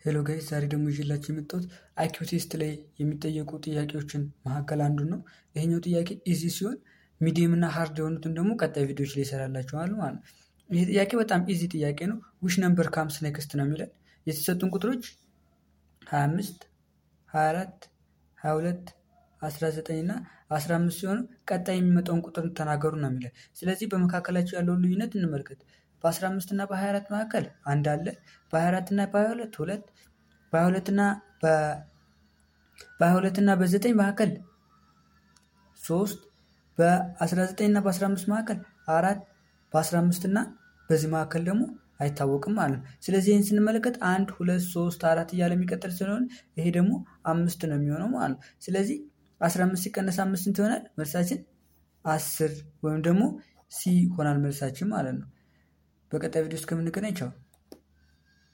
ሄሎ ጋይስ ዛሬ ደግሞ ይዤላችሁ የመጣሁት አይኪው ቴስት ላይ የሚጠየቁ ጥያቄዎችን መካከል አንዱን ነው። ይሄኛው ጥያቄ ኢዚ ሲሆን ሚዲየም እና ሃርድ የሆኑትን ደግሞ ቀጣይ ቪዲዮዎች ላይ ይሰራላችኋል ማለት ነው። ይህ ጥያቄ በጣም ኢዚ ጥያቄ ነው። ዊች ነምበር ካምስ ኔክስት ነው የሚለን የተሰጡን ቁጥሮች 25 24 22 19 እና 15 ሲሆኑ ቀጣይ የሚመጣውን ቁጥር ተናገሩ ነው የሚለን። ስለዚህ በመካከላቸው ያለውን ልዩነት እንመልከት። በ15 እና በ24 መካከል አንድ አለ። በ24 እና በ22 ሁለት በ22 እና በ22 እና በ9 መካከል ሶስት በ19 እና በ15 መካከል አራት በ15 እና በዚህ መካከል ደግሞ አይታወቅም ማለት ነው። ስለዚህ ይህን ስንመለከት አንድ ሁለት ሶስት አራት እያለ የሚቀጥል ስለሆነ ይሄ ደግሞ አምስት ነው የሚሆነው ማለት ነው። ስለዚህ 15 ሲቀነስ አምስት ስንት ይሆናል? መልሳችን አስር ወይም ደግሞ ሲ ይሆናል መልሳችን ማለት ነው። በቀጣይ ቪዲዮ እስከምንገናኝ ቻው።